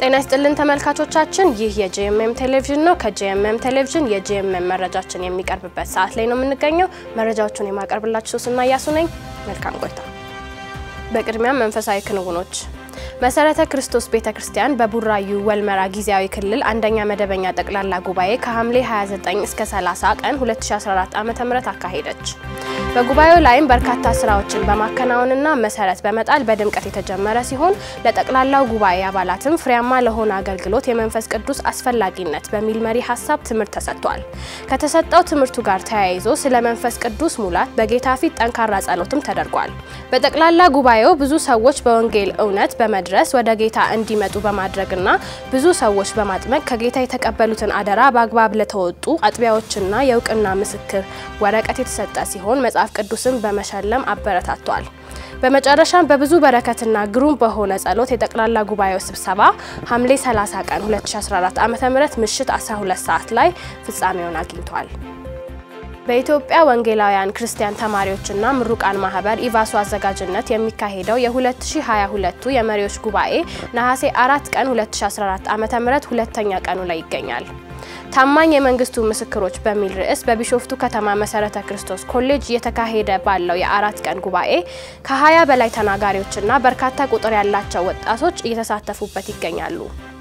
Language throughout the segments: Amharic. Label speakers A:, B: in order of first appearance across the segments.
A: ጤና ይስጥልን ተመልካቾቻችን፣ ይህ የጂኤምኤም ቴሌቪዥን ነው። ከጂኤምኤም ቴሌቪዥን የጂኤምኤም መረጃችን የሚቀርብበት ሰዓት ላይ ነው የምንገኘው። መረጃዎቹን የማቀርብላችሁ ሶስና እያሱ ነኝ። መልካም ቆይታ። በቅድሚያም መንፈሳዊ ክንውኖች መሰረተ ክርስቶስ ቤተ ክርስቲያን በቡራዩ ወልመራ ጊዜያዊ ክልል አንደኛ መደበኛ ጠቅላላ ጉባኤ ከሐምሌ 29 እስከ 30 ቀን 2014 ዓ.ም አካሄደች። በጉባኤው ላይም በርካታ ስራዎችን በማከናወንና መሰረት በመጣል በድምቀት የተጀመረ ሲሆን ለጠቅላላው ጉባኤ አባላትም ፍሬያማ ለሆነ አገልግሎት የመንፈስ ቅዱስ አስፈላጊነት በሚል መሪ ሀሳብ ትምህርት ተሰጥቷል። ከተሰጠው ትምህርቱ ጋር ተያይዞ ስለ መንፈስ ቅዱስ ሙላት በጌታ ፊት ጠንካራ ጸሎትም ተደርጓል። በጠቅላላ ጉባኤው ብዙ ሰዎች በወንጌል እውነት በመድረስ ወደ ጌታ እንዲመጡ በማድረግና ብዙ ሰዎች በማጥመቅ ከጌታ የተቀበሉትን አደራ በአግባብ ለተወጡ አጥቢያዎችና የእውቅና ምስክር ወረቀት የተሰጠ ሲሆን መጽሐፍ ቅዱስን በመሸለም አበረታቷል። በመጨረሻም በብዙ በረከትና ግሩም በሆነ ጸሎት የጠቅላላ ጉባኤው ስብሰባ ሐምሌ 30 ቀን 2014 ዓ.ም ምሽት 12 ሰዓት ላይ ፍጻሜውን አግኝቷል። በኢትዮጵያ ወንጌላውያን ክርስቲያን ተማሪዎችና ምሩቃን ማህበር ኢቫሱ አዘጋጅነት የሚካሄደው የ2022ቱ የመሪዎች ጉባኤ ነሐሴ 4 ቀን 2014 ዓ.ም ሁለተኛ ቀኑ ላይ ይገኛል። ታማኝ የመንግስቱ ምስክሮች በሚል ርዕስ በቢሾፍቱ ከተማ መሰረተ ክርስቶስ ኮሌጅ እየተካሄደ ባለው የአራት ቀን ጉባኤ ከ20 በላይ ተናጋሪዎችና በርካታ ቁጥር ያላቸው ወጣቶች እየተሳተፉበት ይገኛሉ።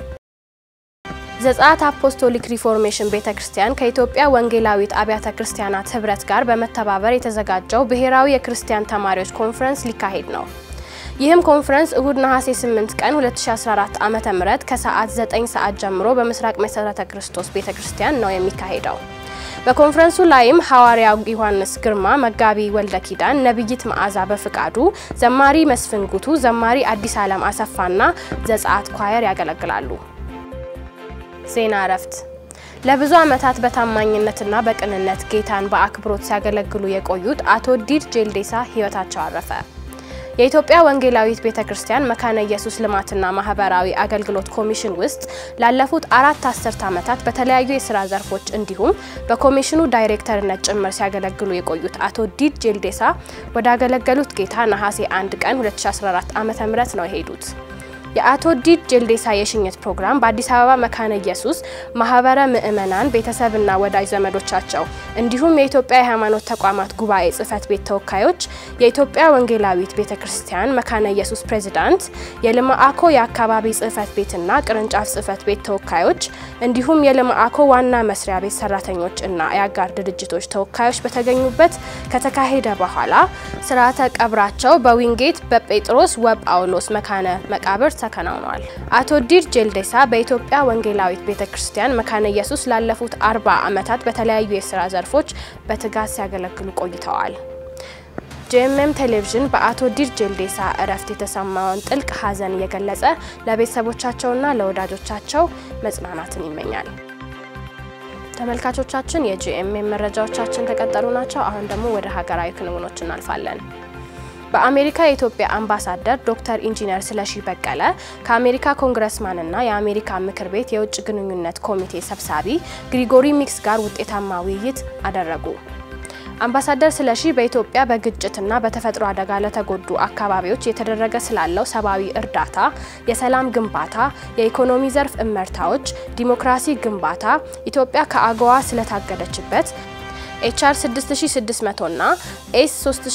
A: ዘጸአት አፖስቶሊክ ሪፎርሜሽን ቤተ ክርስቲያን ከኢትዮጵያ ወንጌላዊት አብያተ ክርስቲያናት ህብረት ጋር በመተባበር የተዘጋጀው ብሔራዊ የክርስቲያን ተማሪዎች ኮንፈረንስ ሊካሄድ ነው። ይህም ኮንፈረንስ እሁድ ነሐሴ 8 ቀን 2014 ዓ.ም ከሰዓት 9 ሰዓት ጀምሮ በምስራቅ መሰረተ ክርስቶስ ቤተ ክርስቲያን ነው የሚካሄደው። በኮንፈረንሱ ላይም ሐዋርያው ዮሐንስ ግርማ፣ መጋቢ ወልደ ኪዳን፣ ነብይት መዓዛ በፍቃዱ፣ ዘማሪ መስፍን ጉቱ፣ ዘማሪ አዲስ ዓለም አሰፋና ዘጸአት ኳየር ያገለግላሉ። ዜና እረፍት ለብዙ ዓመታት በታማኝነትና በቅንነት ጌታን በአክብሮት ሲያገለግሉ የቆዩት አቶ ዲድ ጄልዴሳ ህይወታቸው አረፈ። የኢትዮጵያ ወንጌላዊት ቤተ ክርስቲያን መካነ ኢየሱስ ልማትና ማህበራዊ አገልግሎት ኮሚሽን ውስጥ ላለፉት አራት አስርት ዓመታት በተለያዩ የስራ ዘርፎች እንዲሁም በኮሚሽኑ ዳይሬክተርነት ጭምር ሲያገለግሉ የቆዩት አቶ ዲድ ጄልዴሳ ወዳገለገሉት ጌታ ነሐሴ 1 ቀን 2014 ዓ.ም ነው የሄዱት። የአቶ ዲድ ጄልዴሳ የሽኝት ፕሮግራም በአዲስ አበባ መካነ ኢየሱስ ማህበረ ምዕመናን ቤተሰብና ወዳጅ ዘመዶቻቸው እንዲሁም የኢትዮጵያ የሃይማኖት ተቋማት ጉባኤ ጽህፈት ቤት ተወካዮች፣ የኢትዮጵያ ወንጌላዊት ቤተ ክርስቲያን መካነ ኢየሱስ ፕሬዝዳንት፣ የልማአኮ የአካባቢ ጽህፈት ቤትና ቅርንጫፍ ጽህፈት ቤት ተወካዮች እንዲሁም የልማአኮ ዋና መስሪያ ቤት ሰራተኞች እና የአጋር ድርጅቶች ተወካዮች በተገኙበት ከተካሄደ በኋላ ስርዓተ ቀብራቸው በዊንጌት በጴጥሮስ ወጳውሎስ መካነ መቃብር ተከናውኗል። አቶ ዲድ ጄልዴሳ በኢትዮጵያ ወንጌላዊት ቤተ ክርስቲያን መካነ ኢየሱስ ላለፉት አርባ ዓመታት በተለያዩ የስራ ዘርፎች በትጋት ሲያገለግሉ ቆይተዋል። ጂኤምኤም ቴሌቪዥን በአቶ ዲድ ጄልዴሳ እረፍት የተሰማውን ጥልቅ ሐዘን እየገለጸ ለቤተሰቦቻቸውና ለወዳጆቻቸው መጽናናትን ይመኛል። ተመልካቾቻችን የጂኤምኤም መረጃዎቻችን ከቀጠሉ ናቸው። አሁን ደግሞ ወደ ሀገራዊ ክንውኖች እናልፋለን። በአሜሪካ የኢትዮጵያ አምባሳደር ዶክተር ኢንጂነር ስለሺ በቀለ ከአሜሪካ ኮንግረስማንና የአሜሪካ ምክር ቤት የውጭ ግንኙነት ኮሚቴ ሰብሳቢ ግሪጎሪ ሚክስ ጋር ውጤታማ ውይይት አደረጉ። አምባሳደር ስለሺ በኢትዮጵያ በግጭትና በተፈጥሮ አደጋ ለተጎዱ አካባቢዎች የተደረገ ስላለው ሰብአዊ እርዳታ፣ የሰላም ግንባታ፣ የኢኮኖሚ ዘርፍ እመርታዎች፣ ዲሞክራሲ ግንባታ፣ ኢትዮጵያ ከአገዋ ስለታገደችበት ኤችአር 6600 እና ኤስ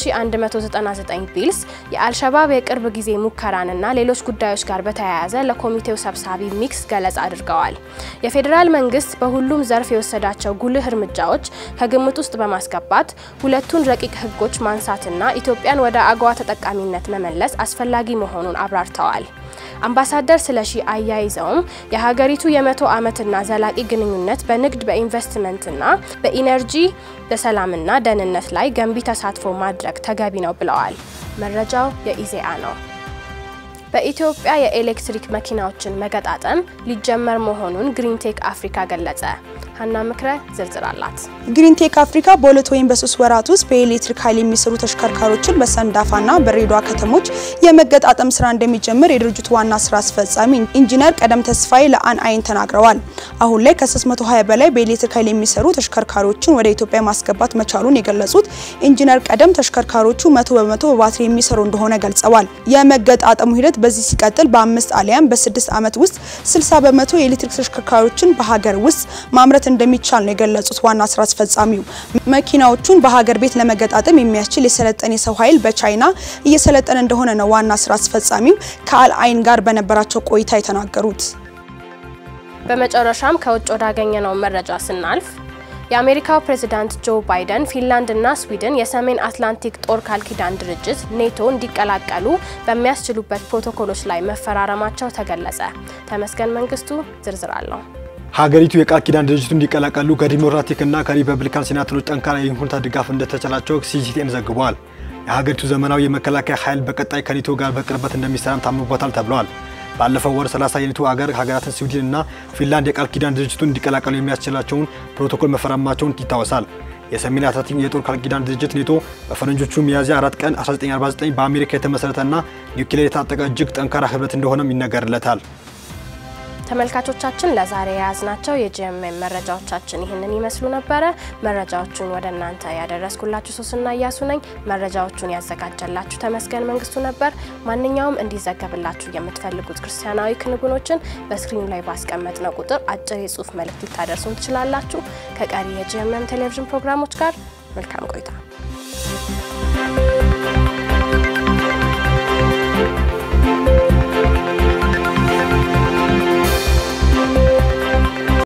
A: 3199 ቢልስ የአልሸባብ የቅርብ ጊዜ ሙከራንና ሌሎች ጉዳዮች ጋር በተያያዘ ለኮሚቴው ሰብሳቢ ሚክስ ገለጻ አድርገዋል። የፌዴራል መንግስት በሁሉም ዘርፍ የወሰዳቸው ጉልህ እርምጃዎች ከግምት ውስጥ በማስገባት ሁለቱን ረቂቅ ህጎች ማንሳትና ኢትዮጵያን ወደ አገዋ ተጠቃሚነት መመለስ አስፈላጊ መሆኑን አብራርተዋል። አምባሳደር ስለሺ አያይዘውም የሀገሪቱ የመቶ ዓመትና ዘላቂ ግንኙነት በንግድ በኢንቨስትመንትና በኢነርጂ በሰላምና ደህንነት ላይ ገንቢ ተሳትፎ ማድረግ ተገቢ ነው ብለዋል። መረጃው የኢዜአ ነው። በኢትዮጵያ የኤሌክትሪክ መኪናዎችን መገጣጠም ሊጀመር መሆኑን ግሪንቴክ አፍሪካ ገለጸ። ሀና ምክረ ዝርዝር አላት።
B: ግሪንቴክ አፍሪካ በሁለት ወይም በሶስት ወራት ውስጥ በኤሌክትሪክ ኃይል የሚሰሩ ተሽከርካሪዎችን በሰንዳፋና በድሬዳዋ ከተሞች የመገጣጠም ስራ እንደሚጀምር የድርጅቱ ዋና ስራ አስፈጻሚ ኢንጂነር ቀደም ተስፋዬ ለአን አይን ተናግረዋል። አሁን ላይ ከ320 በላይ በኤሌክትሪክ ኃይል የሚሰሩ ተሽከርካሪዎችን ወደ ኢትዮጵያ ማስገባት መቻሉን የገለጹት ኢንጂነር ቀደም ተሽከርካሪዎቹ መቶ በመቶ በባትሪ የሚሰሩ እንደሆነ ገልጸዋል። የመገጣጠሙ ሂደት በዚህ ሲቀጥል በአምስት አሊያም በስድስት ዓመት ውስጥ 60 በመቶ የኤሌክትሪክ ተሽከርካሪዎችን በሀገር ውስጥ ማምረት እንደሚቻል ነው የገለጹት ዋና ስራ አስፈጻሚው። መኪናዎቹን በሀገር ቤት ለመገጣጠም የሚያስችል የሰለጠነ የሰው ኃይል በቻይና እየሰለጠነ እንደሆነ ነው ዋና ስራ አስፈጻሚው ከአል አይን ጋር በነበራቸው ቆይታ የተናገሩት።
A: በመጨረሻም ከውጭ ወዳገኘነው መረጃ ስናልፍ የአሜሪካው ፕሬዝዳንት ጆ ባይደን ፊንላንድ እና ስዊድን የሰሜን አትላንቲክ ጦር ቃል ኪዳን ድርጅት ኔቶ እንዲቀላቀሉ በሚያስችሉበት ፕሮቶኮሎች ላይ መፈራረማቸው ተገለጸ። ተመስገን መንግስቱ ዝርዝር አለው።
C: ሀገሪቱ የቃል ኪዳን ድርጅቱ እንዲቀላቀሉ ከዲሞክራቲክ እና ከሪፐብሊካን ሴናተሮች ጠንካራ የይሁንታ ድጋፍ እንደተቻላቸው ሲሲቲኤን ዘግቧል። የሀገሪቱ ዘመናዊ የመከላከያ ኃይል በቀጣይ ከኔቶ ጋር በቅርበት እንደሚሰራም ታምኖበታል ተብሏል። ባለፈው ወር 30 የኔቶ አገር ሀገራትን ስዊድን እና ፊንላንድ የቃል ኪዳን ድርጅቱን እንዲቀላቀሉ የሚያስችላቸውን ፕሮቶኮል መፈረማቸውን ይታወሳል። የሰሜን አትላንቲክ የጦር ቃል ኪዳን ድርጅት ኔቶ በፈረንጆቹ ሚያዝያ 4 ቀን 1949 በአሜሪካ የተመሰረተና ኒውክሌር የታጠቀ እጅግ ጠንካራ ህብረት እንደሆነም ይነገርለታል።
A: ተመልካቾቻችን ለዛሬ የያዝናቸው የጂኤምኤም መረጃዎቻችን ይህንን ይመስሉ ነበረ። መረጃዎቹን ወደ እናንተ ያደረስኩላችሁ ሶስና እያሱ ነኝ። መረጃዎቹን ያዘጋጀላችሁ ተመስገን መንግስቱ ነበር። ማንኛውም እንዲዘገብላችሁ የምትፈልጉት ክርስቲያናዊ ክንውኖችን በስክሪኑ ላይ ባስቀመጥነው ቁጥር አጭር የጽሁፍ መልእክት ልታደርሱን ትችላላችሁ። ከቀሪ የጂኤምኤም ቴሌቪዥን ፕሮግራሞች ጋር መልካም ቆይታ